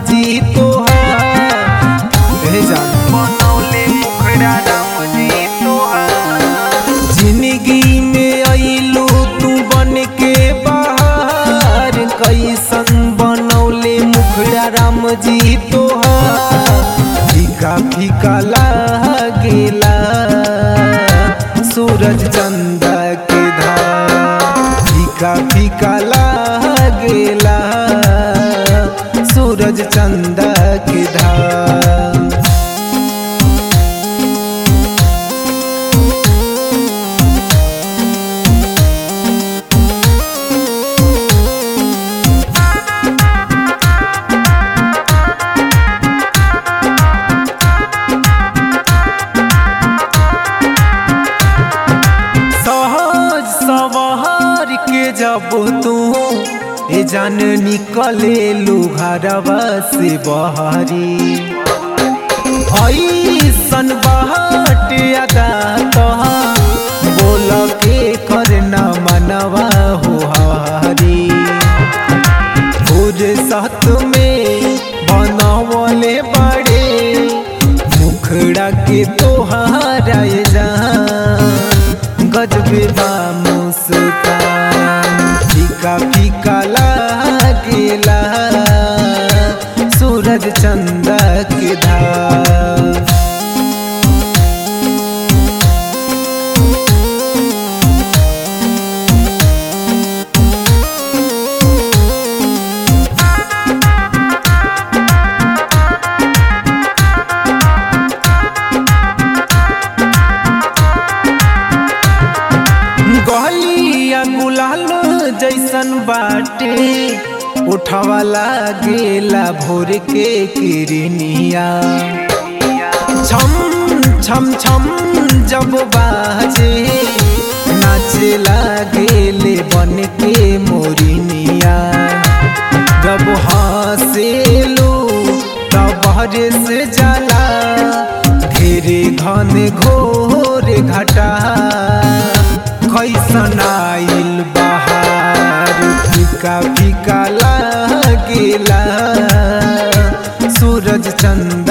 जी तोहार हे जान बनौले मुखड़ा राम जी तोहार जिंदगी में अइलू तू बन के बाहर कैसन बनौले मुखड़ा राम जी तोहार फीका फीका लागेला सूरज चंदा के धार फीका फीका लागेला सूरज चंदा के धार सहज सवार के जब तू ए जान निकले लुघरवा से बहरी ऐसन बाट अदा तोहार बोल के करना मनवा हो हरी फुर्सत में बनवले बड़े मुखड़ा के तोहारा जान गजबे बा मुस्कान फीका फीका लागेला सूरज चंदा के धार गलिया गुलाल जैसन बाटे उठवाला गेला भोर के किरनिया छम छम छम जब बाजे नाचे लागेले बन के मोरिनिया जब हंसेलू तब से जाला घेरे घन घोर घटा कैसन आइल बहार फीका फीका लागेला सूरज चंद